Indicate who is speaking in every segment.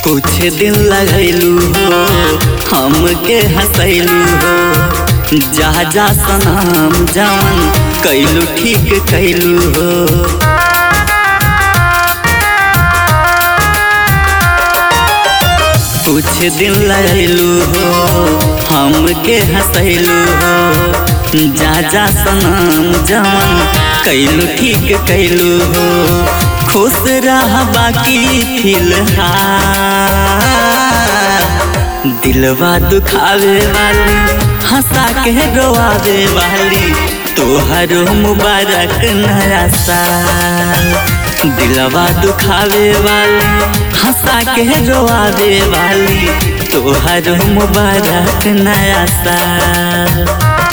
Speaker 1: कुछ दिन लगैलू हो हमके हंसैलू हो जा जा सनाम जवन कैलू ठीक कैलू हो कुछ दिन लगैलू हो हमके हंसैलू हो जा जा सनाम जवन कैलू ठीक कैलू हो खुश रह बाकी फिलहाल दिलवा दुखावे वाली हंसा के रोआवे वाली तोहरो मुबारक नया साल दिलवा दुखावे वाली हंसा के रोआवे वाली तोहरो मुबारक नया साल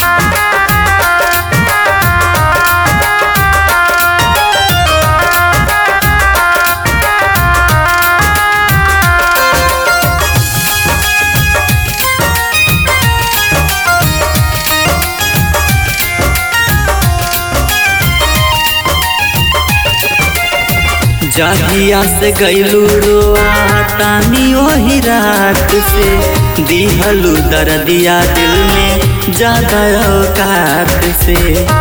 Speaker 1: जहिया से गैलू रोआ तानी ओही रात से दिहलू दर्दिया दिल में ज्यादा औकात से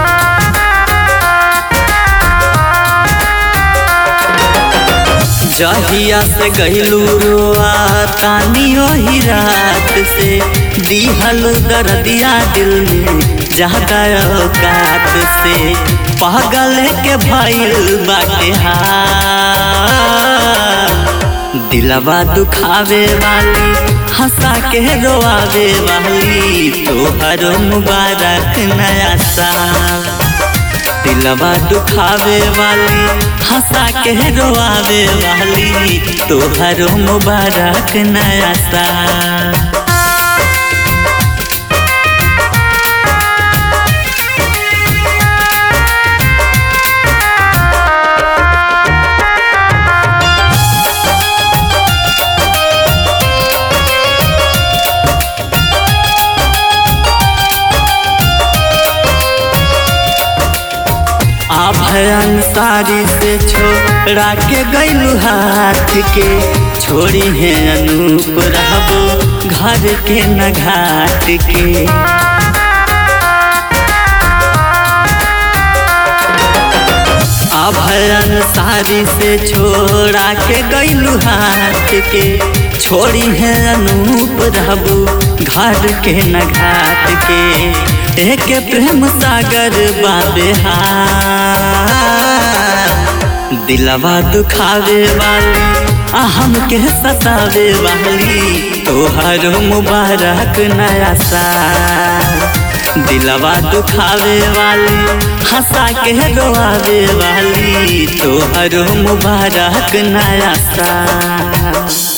Speaker 1: जहिया से गैलू रोआ तानी ओही रात से दिहलू दर्दिया दिल में ज्यादा औकात से पागल के भइल बाटे हाल दिलवा दुखावे वाली हंसा के रोआवे वाली तोहर मुबारक नया साल दिलवा दुखावे वाली हंसा के रोआवे वाली तोहर मुबारक नया साल आभरण साड़ी से छोड़ा के गैलू हाथ के छोड़ी है अनूप रहबो घर के न घाट के आभरण साड़ी से छोड़ा के गैलू हाथ के छोड़ी है अनूप रहबो घर के न घाट के एक प्रेम सागर बाबे दिलवा दुखावे वाली हम के सतावे वाली तोहर मुबारक नया साल दिलवा दुखावे वाली हंसा के रोआवे वाली तोहर मुबारक नया साल